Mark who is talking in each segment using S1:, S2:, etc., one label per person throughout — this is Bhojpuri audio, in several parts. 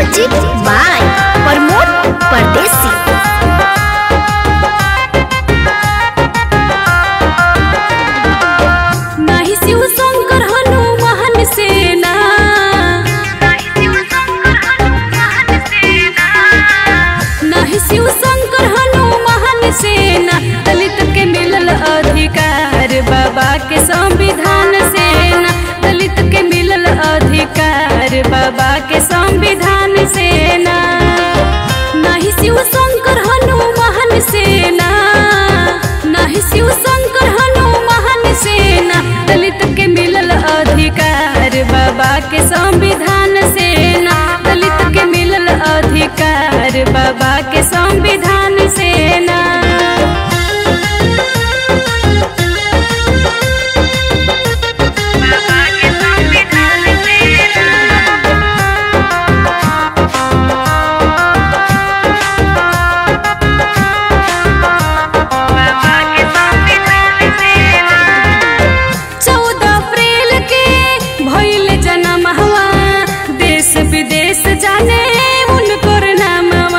S1: म्यूजिक बाय प्रमोद परदेसी
S2: नाही शिव शंकर हनुमान सेना नाही शिव शंकर हनुमान सेना दलित के मिलल अधिकार बाबा के संविधान सेना दलित के मिलल अधिकार बाबा के संविधान सेना नाही शिव शंकर हनुमान सेना नाही शिव शंकर हनुमान सेना दलित के मिलल अधिकार बाबा के संविधान सेना दलित के मिलल अधिकार बाबा के संविधान सेना चौदह अप्रैल के भइल जनम हवा देश विदेश जाने उनकर नामवा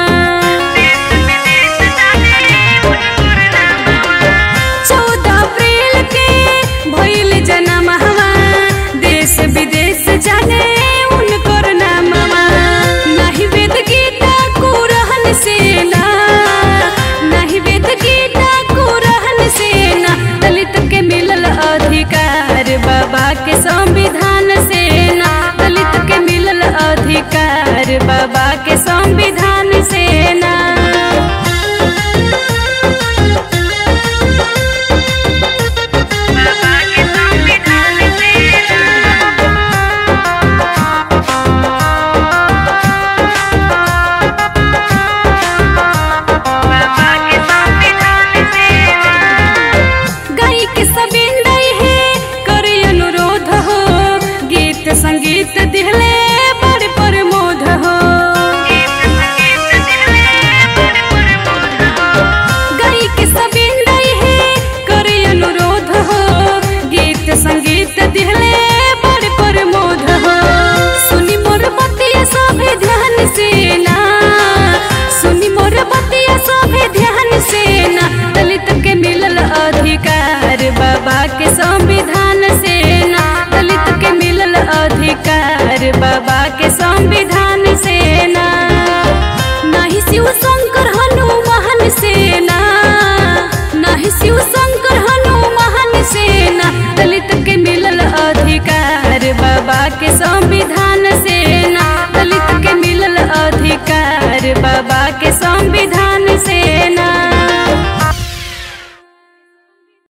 S2: चौदह अप्रैल के भइल जनम हवा देश विदेश जाने उनकर नामवा नाही वेद गीता कुरहन सेना नाही वेद गीता कुरहन सेना दलित के मिलल अधिकार बाबा के संविधान सेना दलित के मिलल अधिकार बाबा के संविधान सेना गाई के सबिंदई है करे अनुरोध हो गीत संगीत दिहले बड़ प्रमोद हो गाई के सबिंदई है करे अनुरोध हो गीत संगीत दिहले बड़ प्रमोद हो सुनी मोर बतिया सभे ध्यान से ना सुनी मोर बतिया सभे ध्यान से ना दलित के मिलल अधिकार बाबा के संविधान से ना दलित के मिलल अधिकार बाबा के संविधान